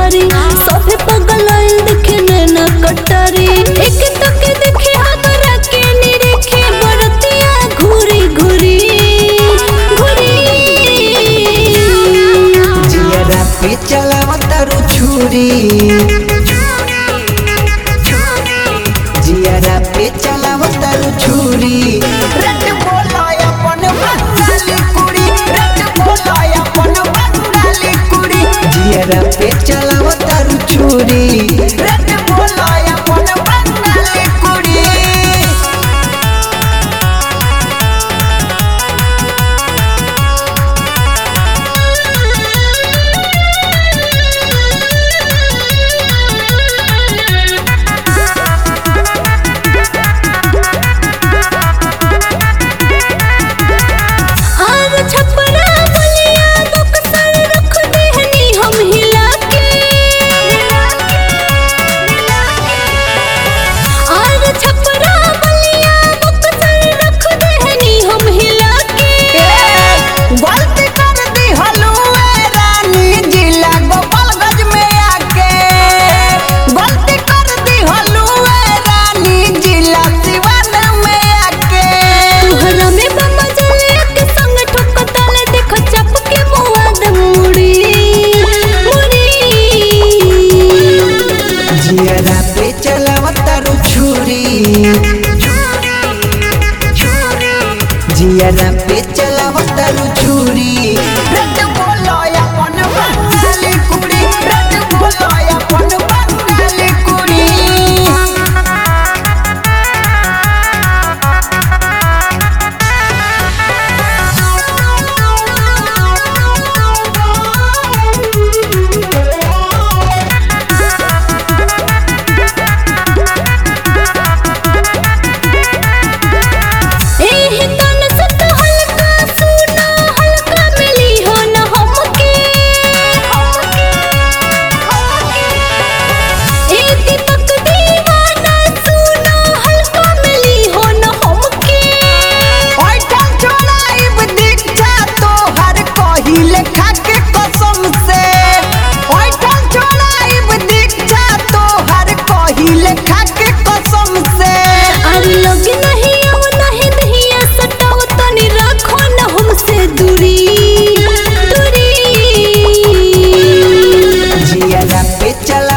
घरी सभे पगलाइल देखे नैना कटारी एक तक देखे हमरा के निरेखे बरतिया घूरी घूरी घूरी जियरा पे चलावतारू छुरी जियरा पे चलावतारू छुरी रट बोलाय अपन बंगाली कुड़ी रट बोलाय अपन बंगाली कुड़ी जियरा पे चलावतारू छुरी रट बोलाय अपन बंगाली कुड़ी आग छपरा बलिया बक्सर रख देहनी हम हिला के आग छपरा बलिया बक्सर रख देहनी हम हिला के गलती कर दी हलुए रानी जिला गोपालगंज में आके गलती कर दी हलुए रानी जिला सिवान में आके तुहरा में बम्बा जले के संग ठोकताले देखो चप के मुआ द मुड़ी मुड़ी जियरा पे चलावतारू छुरी जियरा पे चलावतारू छुरी रट बोलो अपन बंगाली कुड़ी रट बोलो अपन बंगाली कुड़ी एह तन सत हल्का सुना हल्का मिली हो न हमके ए दीपक दीवाना सुना हल्का मिली हो न हमके ओइठन छोड़ाइब दीक्षा तोहर कहिले खाके कसम से ओइठन छोड़ाइब दीक्षा तोहर कहिले खाके कसम से अरे लग नहीं आओ नहीं दहिया सटाओ तनी रखो न हमसे दूरी दूरी जियरा पे चला